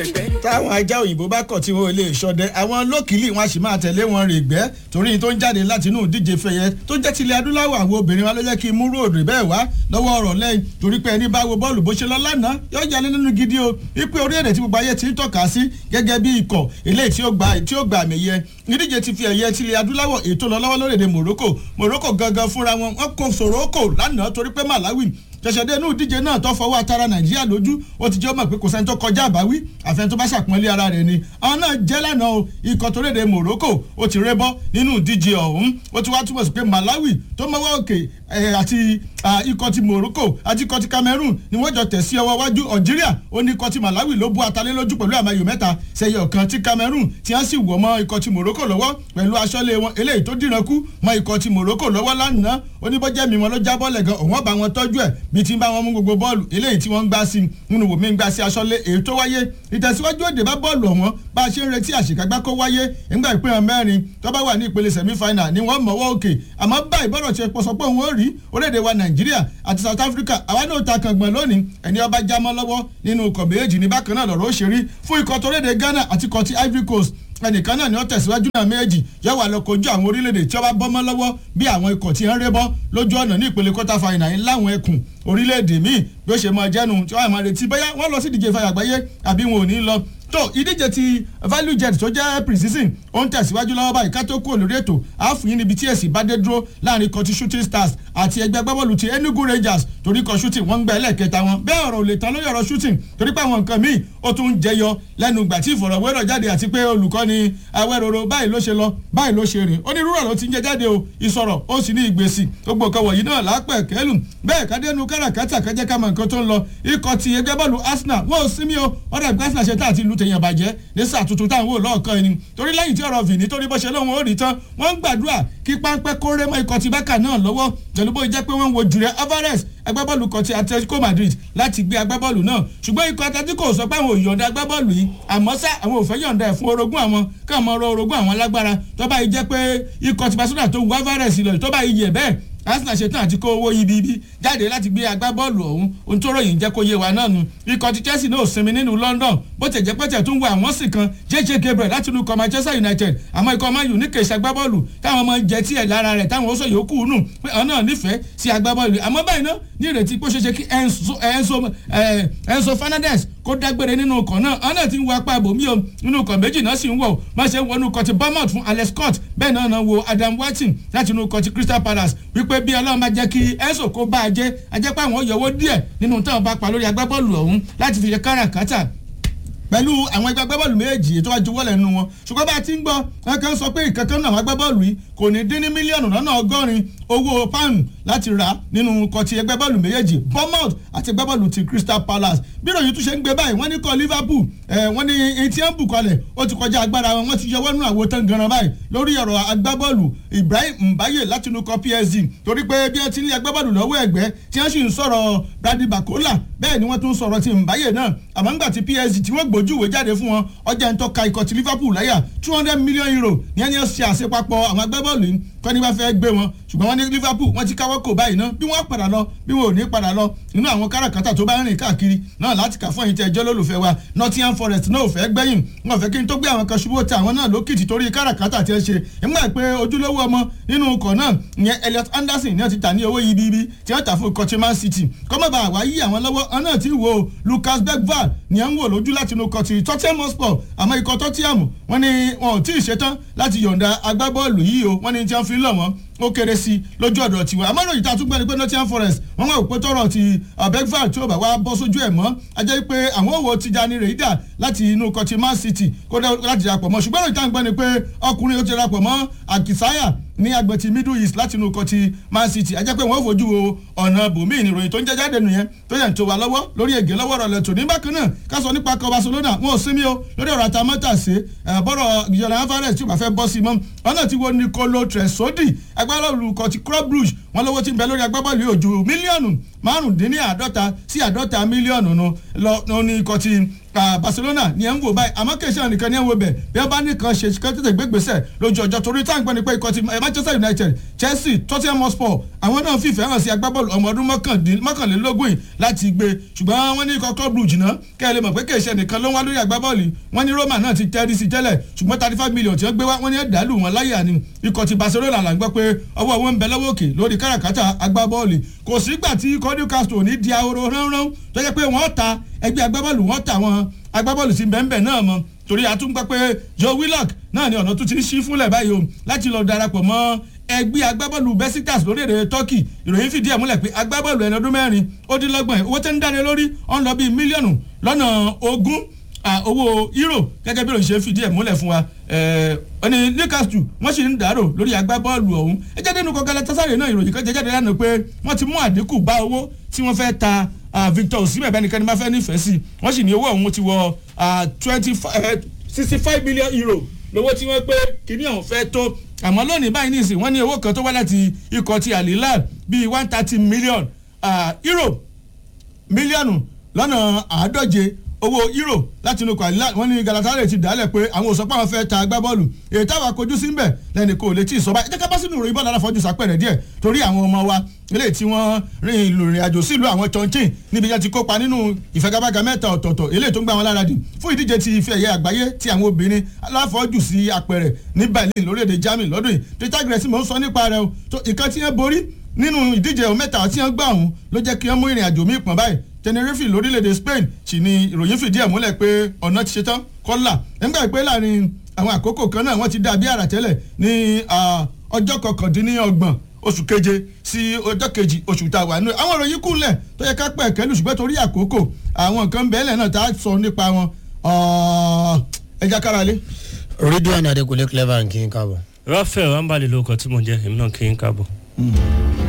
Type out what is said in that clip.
táwọn ajá òyìnbó bá kọ̀ tí wọn ò lè ṣọdẹ àwọn lókìlì wọn a sì máa tẹ̀lé wọn rè gbẹ́ torí tó ń jáde láti inú ìdíje fẹ̀yẹ tó jẹ́ tilẹ̀ adúláwọ̀ àwọn obìnrin wa ló jẹ́ kí n múrò òdì bẹ́ẹ̀ wá lọ́wọ́ ọ̀rọ̀ lẹ́yìn torí pé ẹni bá wo bọ́ọ̀lù bó ṣe lọ lánàá yóò jalè nínú gidi o wípé orílẹ̀-èdè tí gbogbo ayé ti ń tọ́ka sí gẹ́gẹ́ bí ikọ̀ eléyìí tí ó gba tí ó gba àmì yẹ ìdíje ti fi ẹ̀yẹ tilẹ̀ adúláwọ̀ ètò lọ lọ́wọ́ lórílẹ̀-èdè Morocco Morocco gangan fúnra wọn wọn kò Soroko lánàá torí pé Malawi ṣẹ̀ṣẹ̀dé inú ìdíje náà tó fọwọ́ atara nàìjíríà lójú ó ti jẹ́ ọmọ pé kò sẹ́ni tó kọjá àbáwí àfẹn tó bá ṣàpọ́nlé ara rẹ̀ ni àwọn náà jẹ́ lánàá o ikọ̀ tó léde Morocco ó ti rébọ́ nínú ìdíje ọ̀hún ó ti wá túbọ̀ sí pé Malawi tó mọ́wọ́ òkè àti ikọ̀ ti Morocco àti ikọ̀ ti Cameroon ni wọ́n jọ tẹ̀ sí ọwọ́ wájú Algeria ó ní ikọ̀ ti Malawi ló bu atalé lójú pẹ̀lú àmàyò mẹ́ta sẹ́yẹ ọ̀kan ti Cameroon tí wọ́n sì wọ̀ mọ́ ikọ̀ ti Morocco lọ́wọ́ pẹ̀lú aṣọ́lé wọn eléyìí tó dìran kú mọ́ ikọ̀ ti Morocco lọ́wọ́ lánàá oníbọ́jẹ́mi wọn ló jábọ́ lẹ̀gan òun ọ̀bà wọn tọ́jú ẹ̀ bí ti ń bá wọn mú gbogbo bọ́ọ̀lù eléyìí tí wọ́n ń gbá sí nínú wòmí ń gbá sí aṣọ́lé èyí tó wáyé ìtẹ̀síwájú òde bá bọ́ọ̀lù ọ̀wọ́n bá a ṣe ń retí àṣekágbá kó wáyé nígbà ìpínlẹ̀ mẹ́rin tó bá wà ní ìpele semi-final ni wọ́n mọ̀wọ́ òkè àmọ́ báyìí bọ́rọ̀ ṣe pọ̀ sọ pé òun ó rí orílẹ̀-èdè wa nàìjíríà àti south africa àwa náà ta kàngbọ̀n lónìí ẹni ọba jámọ́ lọ́wọ́ nínú ikọ̀ méjì ní bákan náà lọ́rọ̀ ó ṣe rí fún ikọ̀ torílẹ̀-èdè ghana àti ikọ̀ ti ivory coast ẹnìkan náà ni wọ́n tẹ̀síwájú náà méjì yóò wà lọ kojú àwọn orílẹ̀-èdè tí wọ́n bá bọ́mọ́ lọ́wọ́ bí àwọn ikọ̀ tí ń rébọ́ lójú ọ̀nà ní ìpele quarter final yìí láwọn ẹkùn orílẹ̀-èdè míì bí ó ṣe mọ jẹ́nu tí wọ́n á máa retí bóyá wọ́n lọ sí ìdíje ìfàyà àgbáyé àbí wọn ò ní lọ tó ìdíje ti value jet tó jẹ́ precision ó ń tẹ̀síwájú lọ́wọ́ báyìí ká tó kúrò lórí ètò àáfùyín níbi tí èsì bá dé dúró láàrin kan ti shooting stars àti ẹgbẹ́ agbábọ́ọ̀lù ti enugu rangers torí kan shooting wọ́n ń gba ẹlẹ́ẹ̀kẹta wọn bẹ́ẹ̀ ọ̀rọ̀ ò lè tán lórí ọ̀rọ̀ shooting torí pé àwọn nǹkan míì ó tún ń jẹyọ lẹ́nu ìgbà tí ìfọ̀rọ̀wérọ̀ jáde àti pé olùkọ́ni awẹ́rọ̀rọ̀ báyìí ló ṣe lọ báyìí ló ṣe rìn onírúurọ̀ ló ti ń jẹ jáde o ìsọ̀rọ̀ ó sì ní ìgbésì gbogbo nǹkan wọ̀nyí náà lápẹ̀ kẹ́lù bẹ́ẹ̀ kádẹ́nu káràkátà kájẹ́ ká mọ nǹkan tó ń lọ ikọ̀ ti ẹgbẹ́ bọ́ọ̀lù arsenal wọ́n ò sinmi o ọ̀rẹ́ ìgbà arsenal ṣe tá àti ìlú tèèyàn bàjẹ́ ní sáà tuntun táwọn wò lọ́ọ̀kan ẹni torí lẹ́yìn tí ọ̀rọ̀ vìní torí bó ṣe lóun ó rí tán wọ́n ń gbàdúrà kí páńpẹ́ kórè mọ́ ikọ̀ ti bákà náà lọ́wọ́ pẹ̀lú bó jẹ́ pé wọ́n ń wo jùlẹ̀ alvarez agbábọ́ọ̀lù kan ti atletico madrid láti gbé agbábọ́ọ̀lù náà ṣùgbọ́n ikọ̀ atletico sọ pé àwọn ò yọ̀ǹda agbábọ́ọ̀lù yìí àmọ́ sá àwọn ò fẹ́ yọ̀ǹda ẹ̀ fún orogún àwọn káwọn ọ̀rọ̀ orogún àwọn lágbára tó bá yìí jẹ́ pé ikọ̀ ti barcelona tó wù alvarez lọ tó bá yìí yẹ bẹ́ẹ̀ arsenal ṣetán àti kó owó ibi ibi jáde láti gbé agbábọ́ọ̀lù ọ̀hún ohun tó ròyìn jẹ́ kó yé wa náà nu ikọ̀ ti chelsea náà sinmi nínú london bó tẹ̀ jẹ́ pẹ́tẹ̀ tó ń wo àwọn sì kan jj gabriel láti inú ikọ̀ manchester united àmọ́ ikọ̀ man u ní kèsì agbábọ́ọ̀lù táwọn ọmọ jẹ tí ẹ̀ lára rẹ̀ táwọn oṣù yòókù nù pé ọ̀n náà nífẹ̀ẹ́ sí agbábọ́ọ̀lù àmọ́ báyìí náà ní ìrètí pé ó ṣeéṣe kí enzo fernandez kó dágbére nínú ọkọ̀ náà ọ̀n náà ti ń wo apá ibòmí o nínú ọkọ̀ méjì náà sì ń wọ̀ má ṣe ń wọnú ọkọ̀ ti bournemouth fún alex scott bẹ́ẹ̀ náà náà wo adam watson láti inú ọkọ̀ ti crystal palace wípé bí ọlọ́run máa jẹ́ kí enzo kó bá a jẹ́ a jẹ́ pé àwọn yọwọ́ díẹ̀ nínú táwọn bá pa lórí agbábọ́ọ̀lù ọ̀hún láti fi ṣe káràkátà pẹ̀lú àwọn ẹgbẹ́ agbábọ́ọ̀lù méjì ètò àjùwọ́lẹ̀ nínú wọn ṣùgbọ́n bá a ti ń gbọ́ wọn kàn sọ pé ìkankan náà àwọn agbábọ́ọ̀lù yìí kò ní dín ní mílíọ̀nù lọ́nà ọgọ́rin owó pound láti rà nínú kọtí ẹgbẹ́ bọ́ọ̀lù méjèèjì bournemouth àti ẹgbẹ́ bọ́ọ̀lù ti crystal palace bí ìròyìn tún ṣe ń gbé báyìí wọ́n ní kọ́ liverpool wọ́n ní etí ẹ̀ ń bù kalẹ̀ ó ti kọjá agbára wọn wọ́n ti yọwọ́ nínú àwo tán ganan báyìí lórí ọ̀rọ̀ agbábọ́ọ̀lù ibrahim mbaye láti inú kọ psg torí pé bí wọ́n ti ní agbábọ́ọ̀lù lọ́wọ́ ẹ̀gbẹ́ tí wọ́n sì ń sọ̀rọ̀ brady bakola bẹ́ẹ̀ ni wọ́n tún sọ̀rọ̀ ti mbaye náà àmọ́ ńgbà tí psg tí wọ́n gbójú ìwé jáde fún wọn ọjà ń tọ́ka ikọ̀ ti liverpool láyà two hundred million euro ní ẹni ṣe àṣepapọ̀ àwọn agbábọ́ọ̀lù yìí kọ́ni bá fẹ́ gbé wọn ṣùgbọ́n wọ́n ní liverpool wọ́n ti káwọ́ kò báyìí náà bí wọ́n padà lọ bí wọn ò ní padà lọ nínú àwọn káràkátà tó bá rìn káàkiri náà láti kà fún ẹ̀yin tí ẹjọ́ lólùfẹ́ wa nottingham forest náà ò fẹ́ gbẹ̀yìn wọn ò fẹ́ kí n tó gbé àwọn kan ṣubú tí àwọn náà lókìtì torí káràkátà tí ẹ ṣe ìmọ̀ pé ojúlówó ọmọ nínú ọkọ̀ náà ìyẹn elliot anderson ní wọ́n ti tà ní owó ibi tí wọ́n tà fún ikọ̀ man city kọ́mọ̀bà àwa yí àwọn lọ́wọ́ ọ náà ti wo lucas bergval ní ẹ̀ ń wò lójú láti inú ikọ̀ ti tottenham hotspur àmọ́ ikọ̀ tottenham wọ́n ní wọn ò tí ì ṣetán láti yọ̀ǹda agbábọ́ọ̀lù yìí o wọ́n ní tí wọ́n fi ń lọ̀ wọ́n ó kéré sí lójú ọ̀dọ̀ tiwa àmọ́ ìròyìn tá a tún gbọ́ ni pé nottingham forest wọ́n wá òpó tọrọ ti bergval tí ó bá wá bọ́ sójú ẹ̀ mọ́ ajẹ́ pé àwọn òwò ti já ní rèédà láti inú ikọ̀ ti man city kó láti darapọ̀ mọ́ ṣùgbọ́n ìròyìn tá a gbọ́ ni pé ọkùnrin ó ti darapọ̀ mọ́ akisaya ní agbẹ̀ ti middle east láti inú ikọ̀ ti man city ajẹ́ pé wọ́n fojú wo ọ̀nà bòmíì ìròyìn tó ń jẹ́ jáde nìyẹn tó yẹn tó wà lọ́wọ́ lórí ègé lọ́wọ́ rẹ̀ lẹ́tọ̀ ní bákan náà ká sọ nípa ikọ̀ barcelona wọn ò sinmi o lórí ọ̀rọ̀ àtàmọ́tàsé bọ́rọ̀ ìjọba alvarez tí ó bá fẹ́ bọ́ sí mọ́ ọ̀nà tí wo nicolo tresodi agbábọ́ọ̀lù ikọ̀ ti club brugge wọn lówó ti ń bẹ lórí agbábọ́ọ̀lù yóò ju mílíọ̀nù márùndínláàdọ́ta sí àdọ́ta mílíọ̀nù nu lọ ní ikọ̀ ti Barcelona ni ẹ ń wò báyìí àmọ́ kì í ṣe nìkan ni ẹ ń wò bẹ̀ bí wọ́n bá nìkan ṣe kí wọ́n tètè gbégbèsè lójú ọjọ́ torí táwọn gbọ́n ni pé ikọ̀ ti Manchester United Chelsea Tottenham Hotspur àwọn náà fìfẹ́ hàn sí agbábọ́ọ̀lù ọmọ ọdún mọ́kànlélógún yìí láti gbé ṣùgbọ́n wọ́n ní ikọ̀ club brugge náà kẹ́ ẹ lè mọ̀ pé kì í ṣe nìkan ló ń wá lórí agbábọ́ọ̀lù wọ́n ní Roma náà ti tẹ́rí sí tẹ́lẹ̀ ṣùgbọ́n thirty five million tí wọ́n gbé wá wọ́n ní ẹ̀dálù wọn láyà ni ikọ̀ ti Barcelona là ń gbọ́ pé ọwọ́ wọn ń bẹ lọ́wọ́ òkè lórí káràkátà agbábọ́ọ̀lù kò sígbà tí ikọ̀ Newcastle ní di ahoro ránran tó jẹ́ pé wọ́n ta ẹgbẹ́ agbábọ́ọ̀lù wọ́n ta wọn agbábọ́ọ̀lù sí bẹ́ẹ̀ náà mọ́ torí a tún gbọ́ pé Joe Willock náà ni ọ̀nà tó ti ń ṣí fúnlẹ̀ báyìí o láti lọ darapọ̀ mọ́ ẹgbẹ́ agbábọ́ọ̀lù Besiktas lórílẹ̀‐èdè Turkey ìròyìn fìdí ẹ̀ múlẹ̀ pé agbábọ́ọ̀lù ẹni ọdún mẹ́rin ó dín lọ́gbọ̀n ẹ̀ owó tẹ́ ń dáre lórí ó ń lọ bíi mílíọ̀nù lọ́nà ogún owó euro gẹ́gẹ́ bí òṣìṣẹ́ fìdí ẹ̀ múlẹ̀ fún wa ẹni Newcastle wọ́n sì ń dàrò lórí agbábọ́ọ̀lù ọ̀hún ẹ jáde nínú kọ́kẹ́lẹ́ tásáré náà ìròyìn kan jẹ́ jáde lánàá pé wọ́n ti mú àdínkù bá owó tí wọ́n fẹ́ ta Victor Osimhen bẹ́ẹ̀ nìkan ni máa fẹ́ nífẹ̀ẹ́ sí wọ́n sì ní owó ọ̀hún ti wọ twenty sixty five million euro lówó tí wọ́n pé kíní ọ̀hún fẹ́ tó àmọ́ lónìí báyìí nìsín wọ́n ní owó kan tó wá láti ikọ̀ ti Al Hilal bíi one thirty million euro mílíọ̀nù lọ́nà àádọ́je owó euro láti inú kwalila wọn ní Galatasaray ti dálẹ̀ pé àwọn òsọpọ̀ àwọn fẹ́ ta agbábọ́ọ̀lù èyí táwọn akojú sí ń bẹ̀ lẹ́nu kò lè tí ì sọ báyìí jẹ́ká bá sínú ìròyìn bọ́ọ̀lù aláfọ́jú sápẹ̀rẹ̀ díẹ̀ torí àwọn ọmọ wa eléyìí tí wọ́n rin ìrìn àjò sílùú àwọn chọ́nchìn níbi yẹn ti kópa nínú ìfẹ́gábága mẹ́ta ọ̀tọ̀ọ̀tọ̀ eléyìí tó ń gbà wọn lára dì fún ìdíje ti ife ẹ̀yẹ àgbáyé tí àwọn obìnrin aláfọ́jú sí apẹ̀rẹ̀ ní Berlin lórílẹ̀‐èdè Germany lọ́dún yìí peter gressy mò ń sọ nípa rẹ̀ o ìkan tí wọ́n borí nínú ìdíje mẹ́ta tí wọ́n gbà ọ̀hún ló jẹ́ kí wọ́n mú ìrìn àjò míì pọ̀n báyìí Tenerife lórílẹ̀‐èdè Spain sì ni ìròyìn fìdí ẹ̀ múlẹ̀ pé ọ̀nà ti ṣetán kọ́là nígbà pé láàrin àwọn àkókò kan náà wọ́n ti dà bí àrà tẹ́lẹ̀ ní ọjọ́ kọkàndínlọ́gbọ̀n oṣù keje sí ọjọ́ kejì oṣù tá a wà nínú àwọn ìròyìn kúnlẹ̀ tó yẹ ká pẹ̀ kẹ́lù ṣùgbọ́n torí àkókò àwọn nǹkan bẹ́ẹ̀lẹ̀ náà tá a sọ nípa wọn ẹja káralé. Ridwan Adekunle clever nkí n káàbọ̀. Raphael Ambali ló kọ tí mo jẹ èmi náà kí n káàbọ̀.